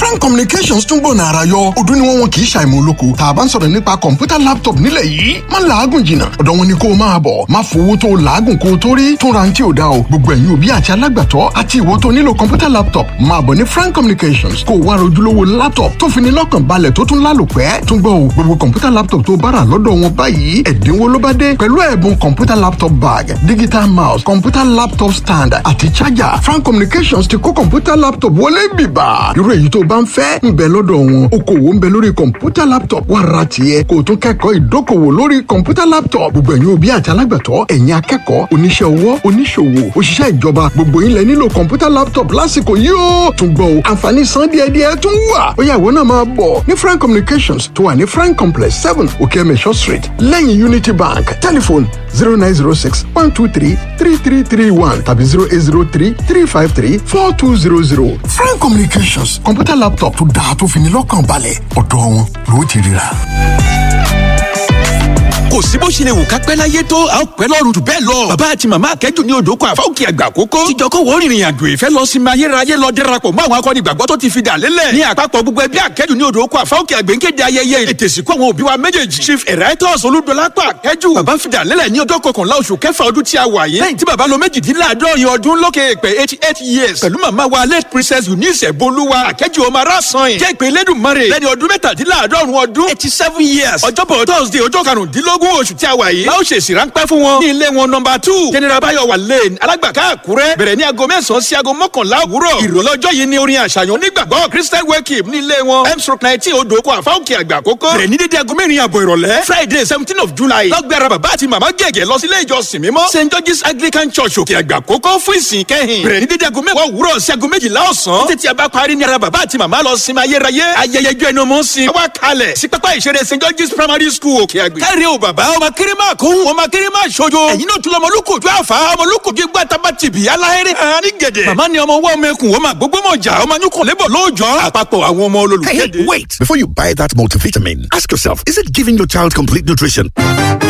frank communications tún gbọ̀nà ara yọ ọdún ni wọ́n wọn kì í ṣàìmọ̀ olóko tá a bá ń sọ̀rọ̀ nípa kọ̀ǹpútà laptop nílẹ̀ yìí má làágùn jìnnà ọ̀dọ̀ wọn ni kó o máa bọ̀ má fowó tó o làágùn kó o tó rí tún ra ní tí ò dá o gbogbo ẹ̀yin òbí àti alágbàtọ́ àti ìwọ tó nílò kọ̀ǹpútà laptop máa bọ̀ ní frank communications kó o wá rojúlówó laptop tó fi ní lọ́kàn balẹ̀ tó tún lálòpẹ́ tún gbọ́ o gbogbo kọ̀ǹpútà laptop tó bára lọ́dọ̀ wọn báyìí ẹ̀dínwó ló bá dé pẹ̀lú ẹ̀bùn kọ̀ǹpútà laptop bag digital mouse kọ̀ǹpútà laptop stand àti charger frank communications ti kó kọ̀ǹpútà laptop wọlé bìbà irú èyí tó bá ń fẹ́ ń bẹ lọ́dọ̀ wọn okòwò ń bẹ lórí kọ̀ǹpútà laptop wá ra tiẹ̀ kó o tún kẹ́kọ̀ọ́ ìdókòwò lórí kọ̀ǹpútà laptop gbogbo ẹ̀yin òbí àti alágbàtọ́ ẹ̀yin akẹ́kọ̀ọ́ oníṣẹ́ ọwọ́ oníṣòwò òṣìṣẹ́ ìjọba gbogbo yín lẹ nílò kọ̀ǹpútà laptop lásìkò yìí ó tún gbọ́ o àǹfààní san díẹ̀díẹ̀ tún wà ó yá ìwọ náà máa bọ̀ ní frank communications tó wà ní frank complex seven okeemesho street lẹ́yìn unity bank telephone zero nine zero six one two three three three three one tàbí zero eight zero three three five three four two zero zero frank communications kọ̀ǹpútà laptop tó dáa tó fi ní lọ́kàn balẹ̀ ọ̀dọ̀ wọn ló ti ríra kò sí bó ṣe lè wù ká pẹ́ láyé tó a ó pẹ́ lọ́run jù bẹ́ẹ̀ lọ. bàbá àti màmá akẹ́jù ní odò kan àfáwùkì àgbà kókó. tíjọ kó wọ́n rìnrìn àjò ìfẹ́ lọ sí ayérayé lọ dẹ́rapọ̀ mọ́ àwọn akọni ìgbàgbọ́ tó ti fi dà lélẹ̀. ní àpapọ̀ gbogbo ẹbí akẹ́jù ní odò kan àfáwùkì àgbẹ̀ ń kéde ayẹyẹ ètè ìsìnkú àwọn òbí wa méjèèjì. chief emeritus olúdọlápọ̀ akẹ́jù. bàbá fi dà lélẹ̀ ní ọjọ́ kọkànlá oṣù kẹfà ọdún tí a wà yìí. lẹ́yìn tí bàbá lo méjìdínláàádọ́rin ọdún lókè èpè eighty eight years. pẹ̀lú màmá wa late princess eunice bolúwa akẹ́jù ọmọ arásan yìí. jẹ́ ìpè lẹ́dùnmọ́rẹ̀ lẹ́ni ọdún mẹ́tàdínláàádọ́rùn ọdún eighty seven years. ọjọ́bọ̀ thursday ọjọ́ karùndínlógún oṣù tí a wà yìí. láwọn ṣèṣì ráńpẹ́ fún wọn. ní ilé wọn nọmba two general bayowa lane alágbàká àkúrẹ́ bẹ̀rẹ̀ ní aago mẹ́sàn-án sí aago mọ́kànlá òwúrọ̀. ìrọ̀lẹ́ ọjọ́ yìí ni orin àṣàyàn onígbàgbọ́ christian welcome ní ilé wọn m stroke nineteen odòkó àfáwùkì àgbà àkókò. bẹ̀rẹ̀ ní dédé aago mẹ́rin àbọ̀ ìrọ̀lẹ́ friday seventeen of july. lọ́gbẹ̀rẹ̀ bàbá àti màmá gẹ̀gẹ̀ lọ sí ilé ìjọsìn mímọ́ st george's anglican church òkè àgbà àkókò fún ìsìn kẹ́hìn. bẹ̀rẹ̀ ní dédé aago mẹ́wàá òwúrọ̀ sí aago méjìlá ọ̀sán. títí a bá parí ní ara bàbá àti màmá lọ sinmi ayérayé. ayẹyẹ ijó ẹnu mọ́ sin. wá kalẹ̀ sí pápá ìṣeré st george's primary school òkè àgbè. káre o bàbá ọmọ kéré máa kó ọmọ kéré máa ṣojo. ẹ̀yin náà tún lọ ọmọlúkòjú àfà ọmọlúkòjú igbá tabatìbí aláhẹ́rẹ́ hàn ní gẹ̀dẹ̀. màmá ni ọmọ wọ́ ọmọ ẹkùn ọmọ àgbógbó mọ̀jà ọmọ anyúkọ̀ lébọ̀ lóòjọ́ àpapọ̀ àwọn ọmọ Hey, olólùkéde. hey, wait! Before you buy that multivitamin, ask yourself, is it giving your child complete nutrition?